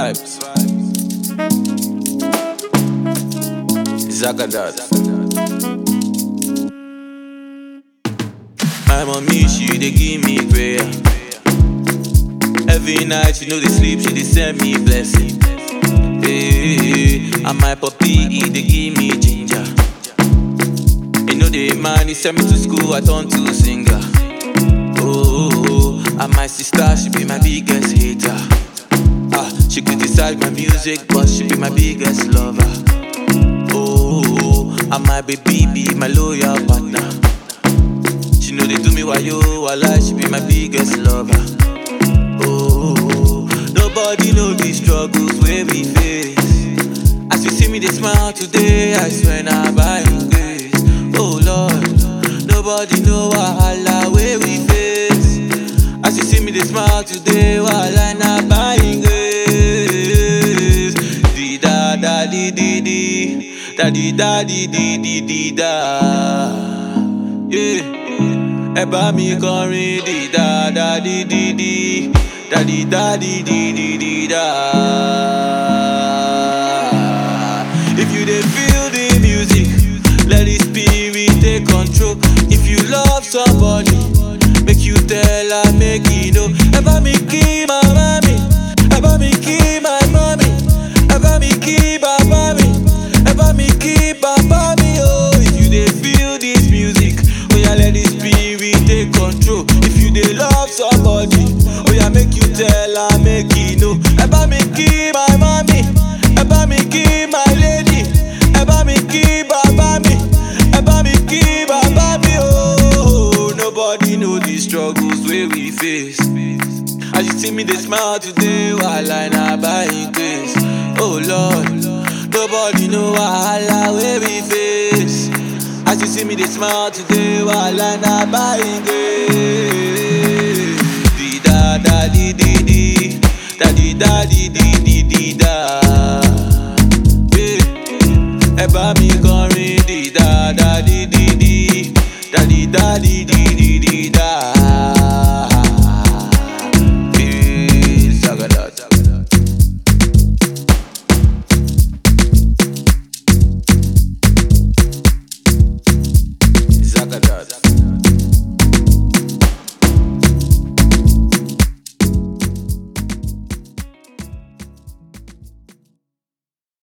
vibes. Zagadat. My mommy, she dey give me prayer. Every night she know dey sleep, she dey send me blessing. Hey, and my puppy, he dey give me ginger. You know the man, he send me to school, I turn to singer. Oh, and my sister, she be my biggest hater. Ah, she criticize my music, but she be my biggest lover. Oh, and my baby be my loyal partner. She know they do me while yo, while she be my biggest lover. Oh, nobody know the struggles where we face. As you see me, they smile today, I swear now by His grace. Oh Lord, nobody know wahala where we face. As you see me, they smile today, while I not by His grace. Di da da di di di, da di da di di di di da. Yeah. Ẹ bá mi kọrin di da da di di di, da di da di di di di da. If you dey feel the music, let the spirit take control. If you love somebody, make you tell her make you know. Ẹ bá mi kí màmá mi, ẹ bá mi kí my mommy, ẹ bá mi kí bàbá mi, ẹ bá mi kí bàbá mi oh. If you dey feel this music, oya let the spirit take control. If you dey love somebody, oya make you tell her make you know. Ẹ bá mi kí my mommy, ẹ bá mi kí my lady, ẹ bá mi kí bàbá mi, ẹ bá mi kí bàbá mi oh. Nobody know the struggles wey we face. As you see me, they smile today while I not buying grace. Oh Lord, nobody know wahala where we face. As you see me, they smile today while I not buying grace. Di da da di di di, da di da di di di di da. Yeah. Ẹ bá mi kọrin di da da di di di, da di da di di di di da.